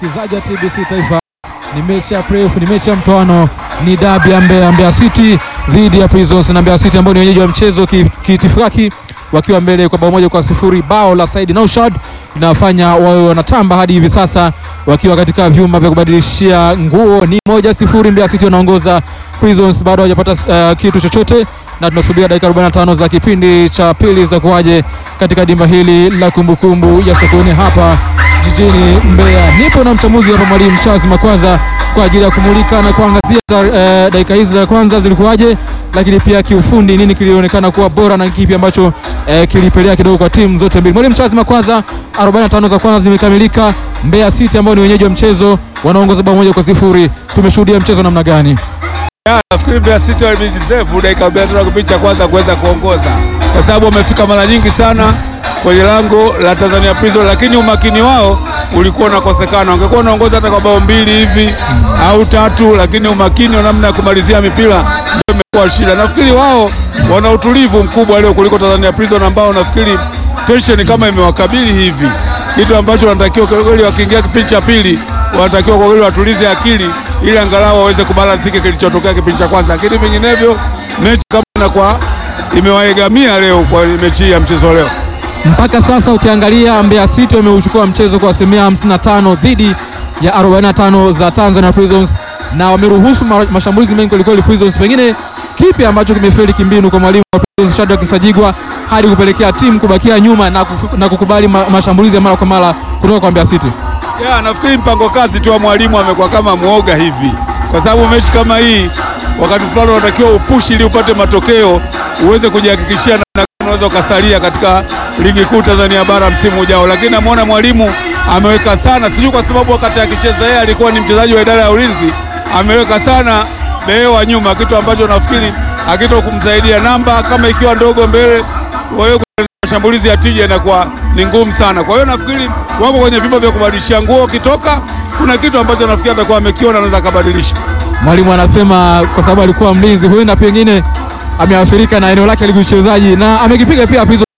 msikilizaji wa TBC Taifa, ni mechi ya playoff, ni mechi ya mtoano, ni dabi ya Mbeya, Mbeya City dhidi ya Prisons na Mbeya City ambao ni wenyeji wa mchezo kiitifaki wakiwa mbele kwa bao moja kwa sifuri. Bao la Said Naushad linawafanya wawe wanatamba hadi hivi sasa wakiwa katika vyumba vya kubadilishia nguo. Ni moja sifuri, Mbeya City wanaongoza, Prisons bado hawajapata uh, kitu chochote, na tunasubiria dakika 45 za kipindi cha pili za kuwaje katika dimba hili la kumbukumbu ya Sokoine hapa jijini Mbeya. Nipo na mchambuzi hapa mwalimu Charles Makwaza kwa ajili ya kumulika na kuangazia uh, dakika hizi za kwanza zilikuwaje, lakini pia kiufundi nini kilionekana kuwa bora na kipi ambacho uh, kilipelea kidogo kwa timu zote mbili. Mwalimu Charles Makwaza, 45 za kwanza zimekamilika. Mbeya City ambao ni wenyeji wa mchezo wanaongoza bao moja kwa sifuri. Tumeshuhudia mchezo namna gani? Nafikiri Mbeya City walijideserve dakika 45 kipindi cha kwanza kuweza kuongoza, kwa sababu wamefika mara nyingi sana kwenye lango la Tanzania Prison, lakini umakini wao ulikuwa unakosekana. Wangekuwa wanaongoza hata kwa bao mbili hivi au tatu, lakini umakini wa namna ya kumalizia mipira ndio imekuwa shida. Nafikiri wao wana utulivu mkubwa leo kuliko Tanzania Prison ambao nafikiri tension kama imewakabili hivi, kitu ambacho wanatakiwa kweli, wakiingia kipindi cha pili wanatakiwa kwa kweli watulize akili ili angalau waweze kubalansike kilichotokea kipindi cha kwanza, lakini vinginevyo mechi kama inakuwa imewaegamia leo kwa mechi hii ya mchezo leo. Mpaka sasa ukiangalia Mbeya City wameuchukua mchezo kwa asilimia 55 dhidi ya 45 za Tanzania Prisons na wameruhusu mashambulizi mengi kwelikweli Prisons. Pengine kipi ambacho kimefeli kimbinu kwa mwalimu wa Prisons Shadrack Kisajigwa hadi kupelekea timu kubakia nyuma na, kufu, na kukubali ma, mashambulizi ya mara kwa mara kutoka kwa Mbeya City? Yeah, nafikiri mpango kazi tu wa mwalimu amekuwa kama mwoga hivi, kwa sababu mechi kama hii wakati fulani unatakiwa upushi ili upate matokeo uweze kujihakikishia na unaweza ukasalia katika ligi kuu Tanzania bara msimu ujao, lakini namwona mwalimu ameweka sana, sijui kwa sababu wakati akicheza yeye alikuwa ni mchezaji wa idara ya ulinzi, ameweka sana behewa nyuma, kitu ambacho nafikiri akito kumsaidia namba kama ikiwa ndogo mbele, kwa hiyo mashambulizi ya tija inakuwa ni ngumu sana. Kwa hiyo nafikiri wako kwenye vyumba vya kubadilishia nguo, ukitoka kuna kitu ambacho nafikiri atakuwa amekiona, anaweza akabadilisha. Mwalimu anasema kwa sababu alikuwa mlinzi, huenda pengine ameathirika na eneo lake la uchezaji na amekipiga pia Prisons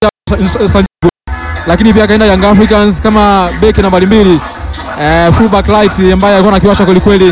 lakini pia akaenda Young Africans kama beki nambari mbili eh, fullback light ambaye alikuwa anakiwasha kweli kweli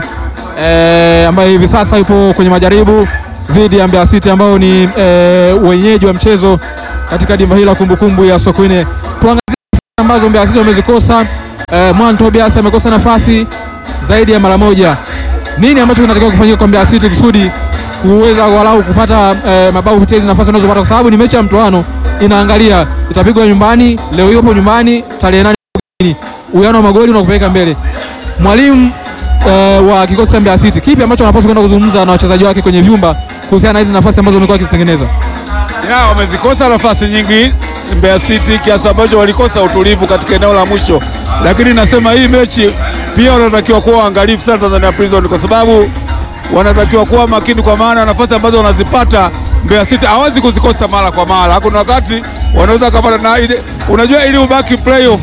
eh, ambaye hivi sasa yupo kwenye majaribu dhidi ya Mbeya City ambao ni eh, wenyeji wa mchezo katika dimba hili la kumbukumbu ya Sokoine. Tuangazie ambazo Mbeya City wamezikosa. Eh, Mwan Tobias amekosa nafasi zaidi ya mara moja. Nini ambacho kinatakiwa kufanyika kwa Mbeya City kusudi kuweza walau kupata eh, mabao kupitia hizo nafasi wanazopata, kwa sababu ni mechi ya mtoano inaangalia itapigwa nyumbani leo, yupo nyumbani tarehe nane. Uwiano wa magoli unakupeleka mbele. Mwalimu uh, wa kikosi cha Mbeya City, kipi ambacho anapaswa kwenda kuzungumza na wachezaji wake kwenye vyumba kuhusiana na hizi nafasi ambazo wamekuwa wakizitengeneza? Ya, wamezikosa nafasi nyingi Mbeya City kiasi ambacho walikosa utulivu katika eneo la mwisho, lakini nasema hii mechi pia wanatakiwa kuwa waangalifu sana Tanzania Prison, kwa sababu wanatakiwa kuwa makini, kwa maana nafasi ambazo wanazipata Mbeya City hawezi kuzikosa mara kwa mara. Kuna wakati wanaweza kupata na ile, unajua ili ubaki playoff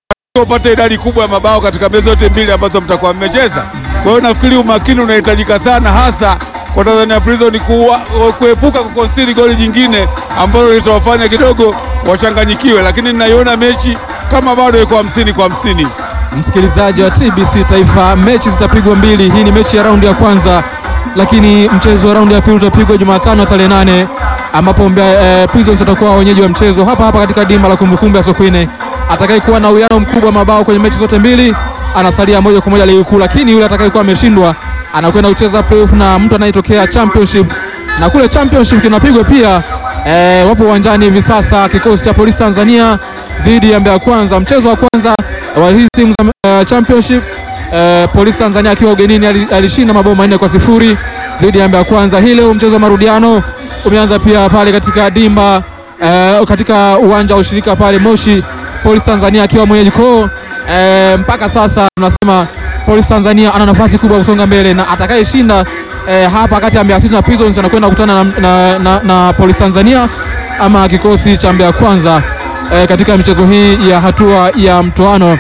upate idadi kubwa ya mabao katika mechi zote mbili ambazo mtakuwa mmecheza. Kwa hiyo nafikiri umakini unahitajika sana, hasa kwa Tanzania Prison kuepuka kukonsidi goli jingine ambalo litawafanya kidogo wachanganyikiwe, lakini ninaiona mechi kama bado iko hamsini kwa hamsini. Msikilizaji wa TBC Taifa, mechi zitapigwa mbili. Hii ni mechi ya raundi ya kwanza lakini mchezo wa raundi ya pili utapigwa Jumatano tarehe nane ambapo Mbeya eh, Prisons watakuwa wenyeji wa mchezo hapa hapa katika dimba la kumbukumbu ya Sokoine. Atakayekuwa na uwiano mkubwa wa mabao kwenye mechi zote mbili anasalia moja kwa moja ligi kuu, lakini yule atakayekuwa ameshindwa anakwenda kucheza playoff na mtu anayetokea championship, na kule championship kinapigwa pia. Eh, wapo uwanjani hivi sasa kikosi cha Polisi Tanzania dhidi ya Mbeya Kwanza, mchezo wa kwanza wa hizi timu za uh, championship Uh, Polisi Tanzania akiwa ugenini alishinda mabao manne kwa sifuri dhidi ya Mbeya Kwanza. Hii leo mchezo wa marudiano umeanza pia pale katika dimba uh, katika uwanja wa ushirika pale Moshi, Polisi Tanzania akiwa mwenyeji kwao. Uh, mpaka sasa tunasema Polisi Tanzania ana nafasi kubwa kusonga mbele na atakayeshinda uh, hapa kati ya Mbeya City na Prisons anakwenda kukutana na, na, na, na Polisi Tanzania ama kikosi cha Mbeya Kwanza uh, katika michezo hii ya hatua ya mtoano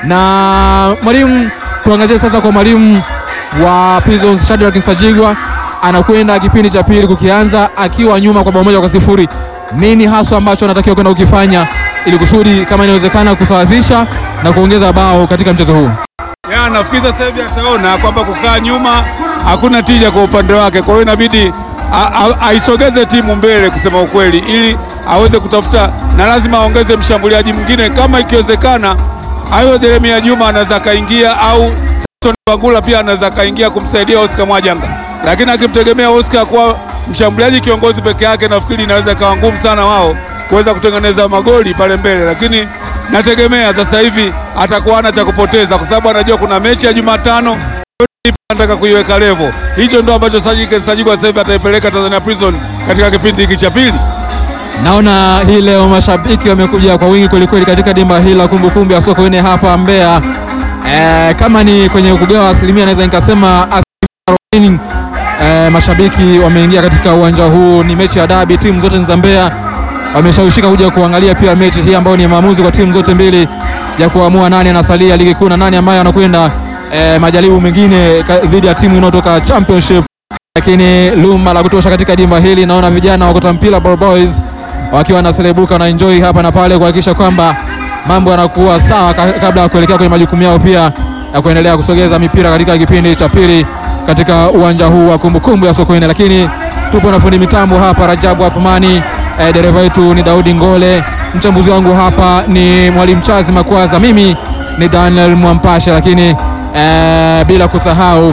na mwalimu tuangazie sasa kwa mwalimu wa Prisons Shadrack Nsajigwa, anakwenda kipindi cha pili kukianza akiwa nyuma kwa bao moja kwa sifuri. Nini haswa ambacho anatakiwa kwenda kukifanya ili kusudi kama inawezekana kusawazisha na kuongeza bao katika mchezo huu? Ya, nafikiri sasa hivi ataona kwamba kukaa nyuma hakuna tija kwa upande wake, kwa hiyo inabidi a- a- aisogeze timu mbele, kusema ukweli, ili aweze kutafuta, na lazima aongeze mshambuliaji mwingine kama ikiwezekana. Hayo Jeremia Juma anaweza akaingia au Samson Bangula pia anaweza akaingia kumsaidia Oscar Mwajanga, lakini akimtegemea Oscar kuwa mshambuliaji kiongozi peke yake, nafikiri inaweza ikawa ngumu sana wao kuweza kutengeneza magoli pale mbele, lakini nategemea sasa hivi atakuwa hana cha kupoteza kwa sababu anajua kuna mechi ya Jumatano anataka kuiweka level. Hicho ndo ambacho Sajid Sajid sasa hivi ataipeleka Tanzania Prison katika kipindi hiki cha pili. Naona hii leo mashabiki wamekuja kwa wingi kwelikweli katika dimba hili la kumbukumbu ya Sokoine hapa Mbeya. E, kama ni kwenye kugawa asilimia naweza nikasema asilimia 40 e, mashabiki wameingia katika uwanja huu. Ni mechi ya dabi, timu zote ni za Mbeya, wameshawishika kuja kuangalia pia mechi hii ambayo ni maamuzi kwa timu zote mbili ya kuamua nani anasalia ligi kuu na nani ambaye anakwenda e, majaribu mengine ka- dhidi ya timu inayotoka championship lakini luma la kutosha katika dimba hili. Naona vijana wa Kota Mpira Ball Boys wakiwa wanaselebuka na enjoy hapa na pale kuhakikisha kwamba mambo yanakuwa sawa ka- kabla ya kuelekea kwenye majukumu yao pia ya kuendelea kusogeza mipira katika kipindi cha pili katika uwanja huu wa kumbukumbu ya Sokoine. Lakini tupo na fundi mitambo hapa Rajabu Athumani, eh, dereva wetu ni Daudi Ngole, mchambuzi wangu hapa ni Mwalimu Chazi Makwaza, mimi ni Daniel Mwampasha, lakini eh, bila kusahau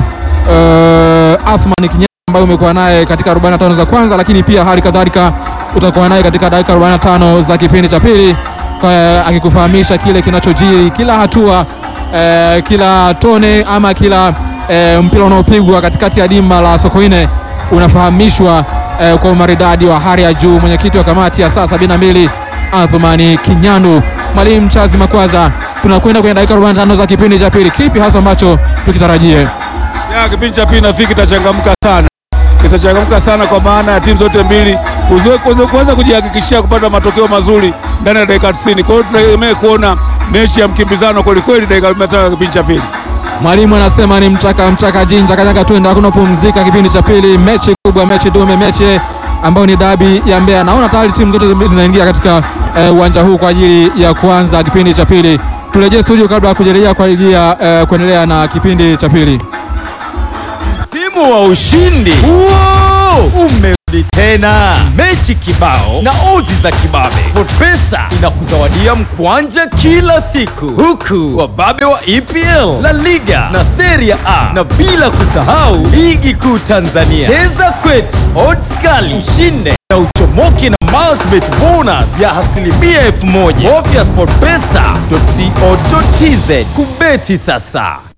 uh, Athman Kinyama ambaye umekuwa naye katika 45 za kwanza, lakini pia hali kadhalika utakuwa naye katika dakika 45 za kipindi cha pili kwa- akikufahamisha kile kinachojiri kila hatua eh, kila tone ama kila eh, mpira unaopigwa katikati ya dimba la Sokoine unafahamishwa eh, kwa umaridadi wa hali ya juu. Mwenyekiti wa kamati ya saa 72 Athumani Kinyandu, Mwalimu Chazi Makwaza, tunakwenda kwenye dakika 45 za kipindi cha pili. Kipi hasa ambacho tukitarajie? Ya, kipindi cha pili nafikiri kitachangamka sana, kitachangamka sana kwa maana ya timu zote mbili kuzo- kuzo- kuweza kujihakikishia kupata matokeo mazuri ndani ya dakika 90. Kwa hiyo tunategemea kuona mechi ya mkimbizano kwelikweli dakika 45 ya kipindi cha pili. Mwalimu anasema ni mchaka mchaka jinja kanyaga twende, hakuna pumzika. Kipindi cha pili, mechi kubwa, mechi dume, mechi ambayo ni dabi ya Mbeya. Naona tayari timu zote zinaingia katika eh, uwanja huu kwa ajili ya kuanza kipindi cha pili. Turejee studio kabla ya kujelea kwa ajili ya eh, kuendelea na kipindi cha pili. Msimu wa ushindi Wow! umerudi tena, mechi kibao na odds za kibabe. SportPesa inakuzawadia mkwanja kila siku, huku wababe wa EPL, La Liga na Serie A, na bila kusahau ligi kuu Tanzania. Cheza kwetu, odds kali, ushinde na uchomoke na multibet bonus ya asilimia elfu moja. Bofya sportpesa.co.tz kubeti sasa.